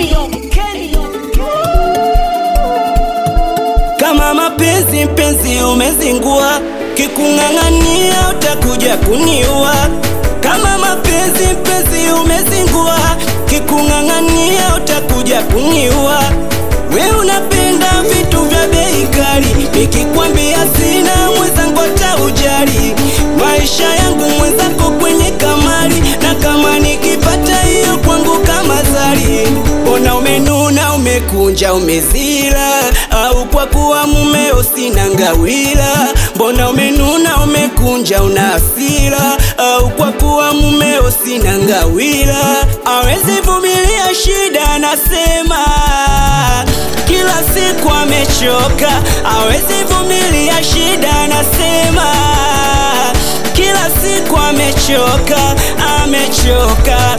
Kama mapenzi mpenzi umezingua, kikung'ang'ania utakuja kuniua. Kama mapenzi mpenzi umezingua, kikung'ang'ania utakuja kuniua. We unapenda vitu vya bei kali, nikikwambia sina mwenzangu utaujali. Maisha yangu mwenzako kwenye kamari, na kama nikipata hiyo kwangu kama zari. Ona umenuna, umekunja, umezila, au kwa kuwa mumeo sina ngawila. Mbona umenuna, umekunja, una hasira, au kwa kuwa mumeo sina ngawila. Awezi vumilia shida, nasema kila siku amechoka, awezi vumilia shida, nasema kila siku amechoka, amechoka,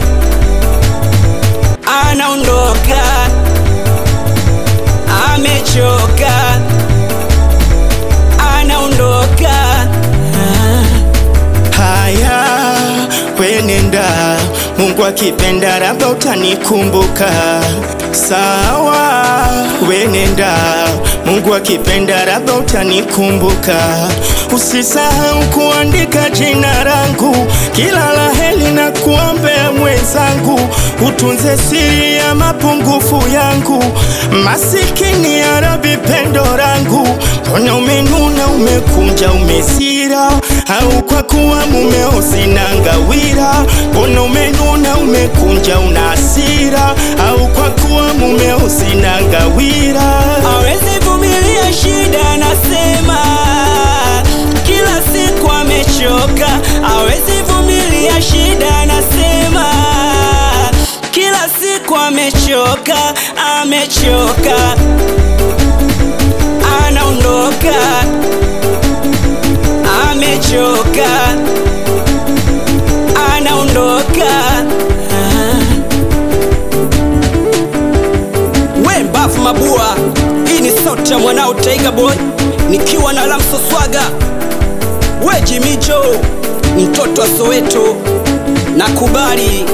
anaondoka, amechoka, anaondoka. Haya, wenenda, Mungu akipenda labda utanikumbuka. Sawa, wenenda, Mungu akipenda labda utanikumbuka. Usisahau kuandika jina langu, kila la heri na kuombea mwenzangu, utunze siri ya mapungufu yangu, masikini ya Rabi pendo langu. Mbona umenuna, umekunja, umesira, au kwa kuwa mumeo sina ngawira? Mbona umenuna, umekunja, una hasira, au kwa kuwa mumeo sina ngawira? Awezi vumilia shida, nasema kila siku amechoka. Awezi vumilia shida, nasema kila siku amechoka, amechoka, anaondoka, amechoka, anaondoka. We mbafu mabua, hii ni sauti ya mwanao Tiger Boy nikiwa na Lamso Swaga. We Jimijo, mtoto wa Soweto, nakubali.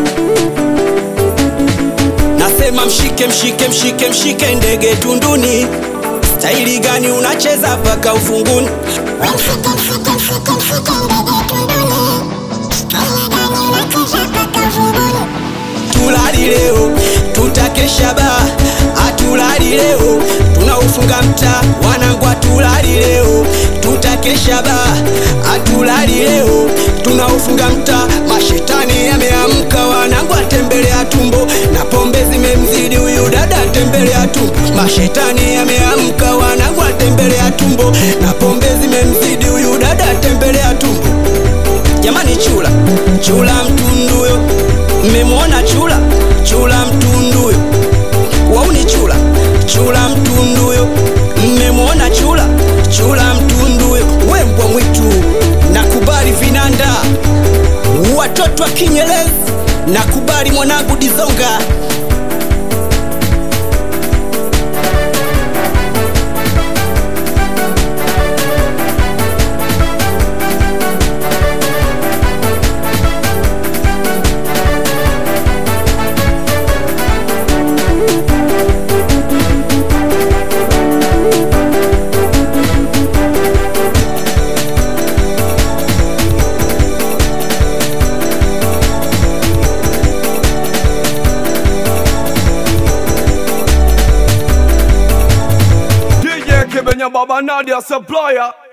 Nasema mshike mshike mshike mshike ndege tunduni. Staili gani unacheza paka ufunguni? Tulali leo tutakesha ba, hatulali leo tunaufunga mtaa wanangu, hatulali leo tutakesha ba, hatulali leo tunaufunga mtaa. Mashetani yameamka wanangu, atembelea tumbo na pombe zimemzidi huyu dada, atembelea tumbo. Mashetani yameamka wanangu, atembelea tumbo na pombe zimemzidi huyu dada, atembelea tumbo. Jamani, chula chula mtunduyo, mmemwona chula chula mtunduyo, wauni chula chula mtunduyo, mmemwona chula chula mtunduyo, we mbwa mwitu, nakubali vinanda, watoto wa Kinyerezi, nakubali mwanangu Dizonga. DJ Kibenya Baba Nadia Supplier